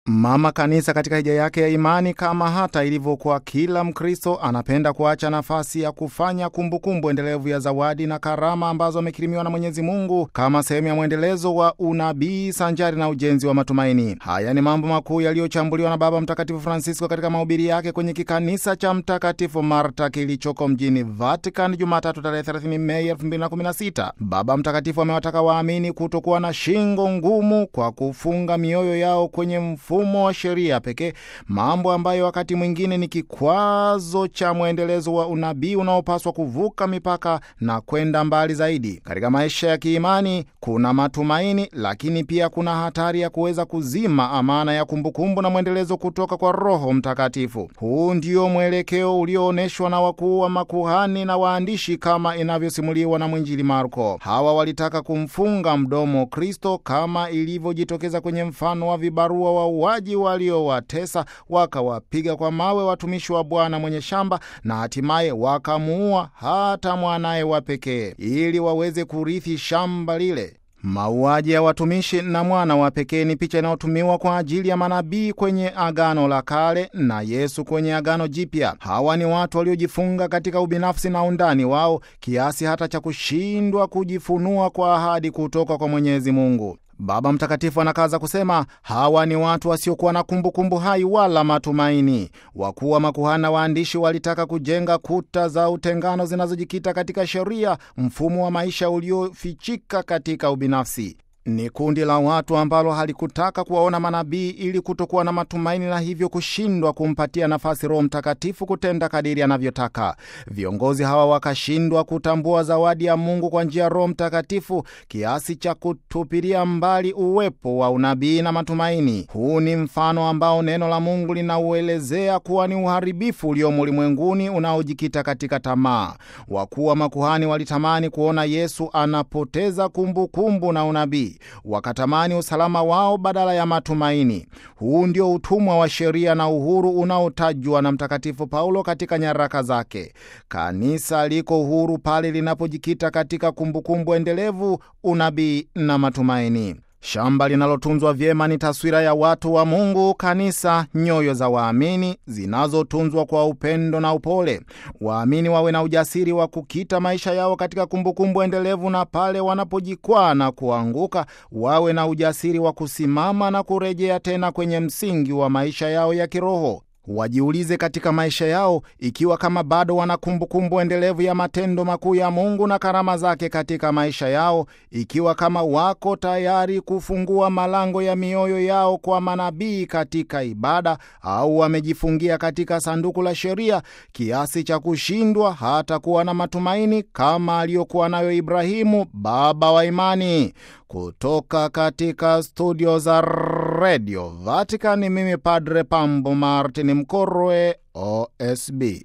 Mama Kanisa katika hija yake ya imani, kama hata ilivyokuwa kila Mkristo, anapenda kuacha nafasi ya kufanya kumbukumbu endelevu ya zawadi na karama ambazo amekirimiwa na Mwenyezi Mungu kama sehemu ya mwendelezo wa unabii sanjari na ujenzi wa matumaini. Haya ni mambo makuu yaliyochambuliwa na Baba Mtakatifu Francisco katika mahubiri yake kwenye kikanisa cha Mtakatifu Marta kilichoko mjini Vatican Jumatatu tarehe 30 Mei 2016. Baba Mtakatifu amewataka waamini kutokuwa na shingo ngumu kwa kufunga mioyo yao kwenye mfumo wa sheria pekee, mambo ambayo wakati mwingine ni kikwazo cha mwendelezo wa unabii unaopaswa kuvuka mipaka na kwenda mbali zaidi. Katika maisha ya kiimani kuna matumaini, lakini pia kuna hatari ya kuweza kuzima amana ya kumbukumbu na mwendelezo kutoka kwa Roho Mtakatifu. Huu ndio mwelekeo ulioonyeshwa na wakuu wa makuhani na waandishi kama inavyosimuliwa na mwinjili Marko. Hawa walitaka kumfunga mdomo Kristo kama ilivyojitokeza kwenye mfano wa vibarua wauaji waliowatesa wakawapiga kwa mawe watumishi wa Bwana mwenye shamba na hatimaye wakamuua hata mwanaye wa pekee ili waweze kurithi shamba lile. Mauaji ya watumishi na mwana wa pekee ni picha inayotumiwa kwa ajili ya manabii kwenye Agano la Kale na Yesu kwenye Agano Jipya. Hawa ni watu waliojifunga katika ubinafsi na undani wao kiasi hata cha kushindwa kujifunua kwa ahadi kutoka kwa Mwenyezi Mungu. Baba Mtakatifu anakaza kusema hawa ni watu wasiokuwa na kumbukumbu hai wala matumaini. Wakuu wa makuhani na waandishi walitaka kujenga kuta za utengano zinazojikita katika sheria, mfumo wa maisha uliofichika katika ubinafsi. Ni kundi la watu ambalo halikutaka kuwaona manabii ili kutokuwa na matumaini na hivyo kushindwa kumpatia nafasi Roho Mtakatifu kutenda kadiri anavyotaka. Viongozi hawa wakashindwa kutambua zawadi ya Mungu kwa njia ya Roho Mtakatifu kiasi cha kutupilia mbali uwepo wa unabii na matumaini. Huu ni mfano ambao neno la Mungu linauelezea kuwa ni uharibifu uliomo ulimwenguni unaojikita katika tamaa. Wakuu wa makuhani walitamani kuona Yesu anapoteza kumbukumbu kumbu na unabii wakatamani usalama wao badala ya matumaini. Huu ndio utumwa wa sheria na uhuru unaotajwa na Mtakatifu Paulo katika nyaraka zake. Kanisa liko huru pale linapojikita katika kumbukumbu endelevu, unabii na matumaini. Shamba linalotunzwa vyema ni taswira ya watu wa Mungu, kanisa, nyoyo za waamini zinazotunzwa kwa upendo na upole. Waamini wawe na ujasiri wa kukita maisha yao katika kumbukumbu endelevu, na pale wanapojikwaa na kuanguka, wawe na ujasiri wa kusimama na kurejea tena kwenye msingi wa maisha yao ya kiroho. Wajiulize katika maisha yao ikiwa kama bado wana kumbukumbu endelevu ya matendo makuu ya Mungu na karama zake katika maisha yao, ikiwa kama wako tayari kufungua malango ya mioyo yao kwa manabii katika ibada, au wamejifungia katika sanduku la sheria kiasi cha kushindwa hata kuwa na matumaini kama aliyokuwa nayo Ibrahimu, baba wa imani. Kutoka katika studio za Radio Vatican, mimi Padre Pambo Martin Mkorwe, OSB.